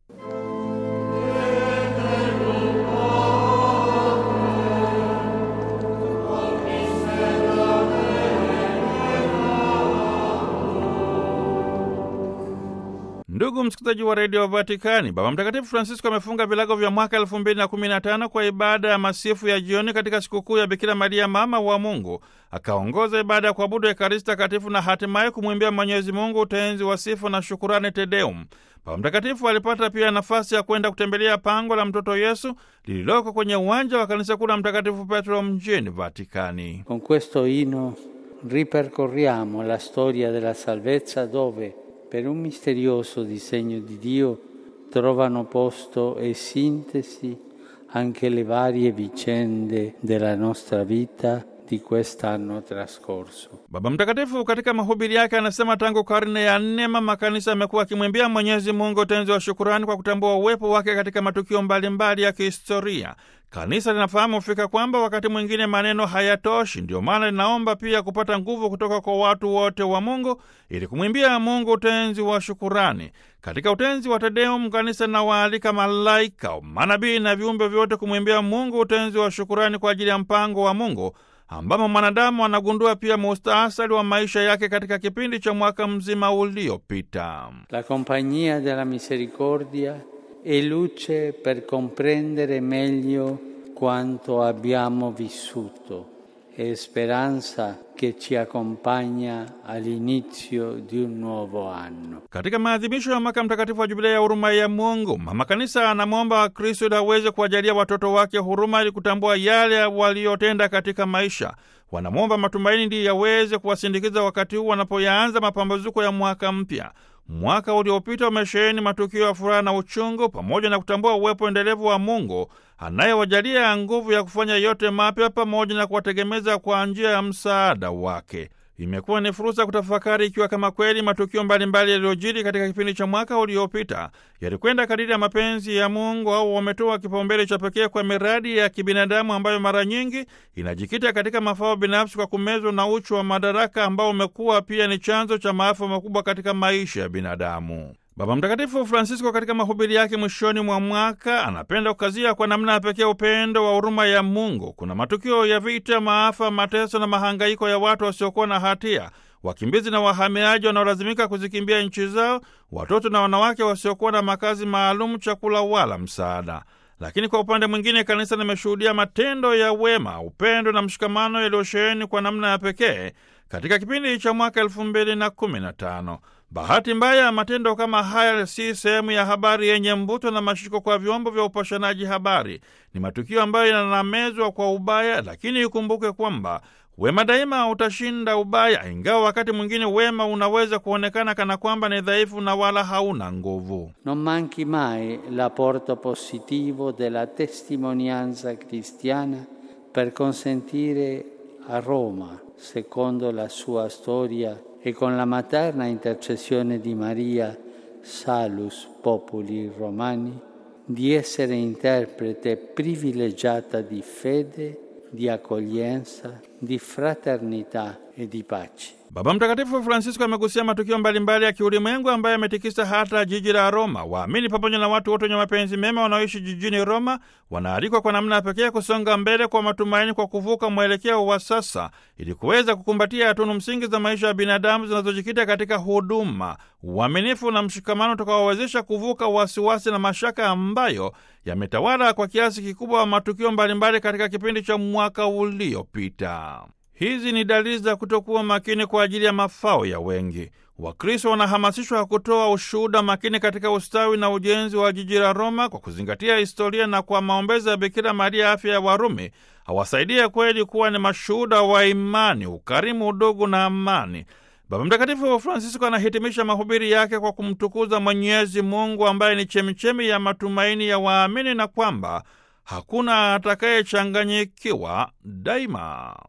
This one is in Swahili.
Ndugu msikilizaji wa redio Vatikani, Baba Mtakatifu Francisco amefunga vilago vya mwaka elfu mbili na kumi na tano kwa ibada ya masifu ya jioni katika sikukuu ya Bikira Maria mama wa Mungu. Akaongoza ibada ya kuabudu Ekaristi Takatifu na hatimaye kumwimbia Mwenyezi Mungu utenzi wa sifa na shukurani, Tedeum. Baba Mtakatifu alipata pia nafasi ya kwenda kutembelea pango la mtoto Yesu lililoko kwenye uwanja wa kanisa kuu la Mtakatifu Petro mjini Vatikani. Con questo inno ripercorriamo la storia della salvezza dove, per un misterioso disegno di Dio, trovano posto e sintesi anche le varie vicende della nostra vita di quest'anno trascorso. Baba Mtakatifu katika mahubiri yake anasema tangu karne ya nne mama kanisa amekuwa akimwimbia Mwenyezi Mungu utenzi wa shukurani kwa kutambua uwepo wake katika matukio mbalimbali mbali ya kihistoria. Kanisa linafahamu fika kwamba wakati mwingine maneno hayatoshi, ndio maana linaomba pia kupata nguvu kutoka kwa watu wote wa Mungu ili kumwimbia Mungu utenzi wa shukurani. Katika utenzi wa Tedeum, kanisa linawaalika malaika, manabii na viumbe vyote kumwimbia Mungu utenzi wa shukurani kwa ajili ya mpango wa Mungu ambamo mwanadamu anagundua pia mustasari wa maisha yake katika kipindi cha mwaka mzima uliopita. La compagnia della misericordia è luce per comprendere meglio quanto abbiamo vissuto e speranza che ci accompagna all'inizio di un nuovo anno. Katika maadhimisho ya mwaka mtakatifu wa jubilei ya huruma ya Mungu, mama kanisa anamwomba Wakristo ili aweze kuwajalia watoto wake huruma ili kutambua yale waliotenda katika maisha. Wanamwomba matumaini ndiyo yaweze kuwasindikiza wakati huu wanapoyaanza mapambazuko ya mwaka mpya. Mwaka uliopita umesheheni matukio ya furaha na uchungu, pamoja na kutambua uwepo endelevu wa Mungu anayewajalia nguvu ya kufanya yote mapya, pamoja na kuwategemeza kwa njia ya msaada wake. Imekuwa ni fursa kutafakari ikiwa kama kweli matukio mbalimbali yaliyojiri katika kipindi cha mwaka uliopita yalikwenda kadiri ya mapenzi ya Mungu au wametoa kipaumbele cha pekee kwa miradi ya kibinadamu ambayo mara nyingi inajikita katika mafao binafsi kwa kumezwa na uchu wa madaraka ambao umekuwa pia ni chanzo cha maafa makubwa katika maisha ya binadamu. Baba Mtakatifu Francisco katika mahubiri yake mwishoni mwa mwaka anapenda kukazia kwa namna ya pekee upendo wa huruma ya Mungu. Kuna matukio ya vita, maafa, mateso na mahangaiko ya watu wasiokuwa na hatia, wakimbizi na wahamiaji wanaolazimika kuzikimbia nchi zao, watoto na wanawake wasiokuwa na makazi maalum, chakula wala msaada. Lakini kwa upande mwingine, kanisa limeshuhudia matendo ya wema, upendo na mshikamano yaliyosheheni kwa namna ya pekee katika kipindi cha mwaka elfu mbili na kumi na tano. Bahati mbaya, matendo kama haya si sehemu ya habari yenye mvuto na mashiko kwa vyombo vya upashanaji habari. Ni matukio ambayo yanamezwa kwa ubaya, lakini ikumbuke kwamba wema daima utashinda ubaya, ingawa wakati mwingine wema unaweza kuonekana kana kwamba ni dhaifu na wala hauna nguvu. Non manchi mai l'apporto positivo della testimonianza cristiana per consentire a Roma, secondo la sua storia e con la materna intercessione di Maria, Salus Populi Romani, di essere interprete privilegiata di fede, di accoglienza, di fraternità e di pace. Baba Mtakatifu Francisco amegusia matukio mbalimbali ya kiulimwengu ambayo yametikisa hata jiji la Roma. Waamini pamoja na watu wote wenye mapenzi mema wanaoishi jijini Roma wanaalikwa kwa namna ya pekee kusonga mbele kwa matumaini, kwa kuvuka mwelekeo wa sasa, ili kuweza kukumbatia tunu msingi za maisha ya binadamu zinazojikita katika huduma, uaminifu na mshikamano utakaowezesha kuvuka wasiwasi na mashaka ambayo yametawala kwa kiasi kikubwa wa matukio mbalimbali katika kipindi cha mwaka uliopita. Hizi ni dalili za kutokuwa makini kwa ajili ya mafao ya wengi. Wakristo wanahamasishwa kutoa ushuhuda makini katika ustawi na ujenzi wa jiji la Roma kwa kuzingatia historia na kwa maombezi ya Bikira Maria, afya ya Warumi awasaidie kweli kuwa ni mashuhuda wa imani, ukarimu, udugu na amani. Baba Mtakatifu Francisco anahitimisha mahubiri yake kwa kumtukuza Mwenyezi Mungu ambaye ni chemichemi ya matumaini ya waamini na kwamba hakuna atakayechanganyikiwa daima.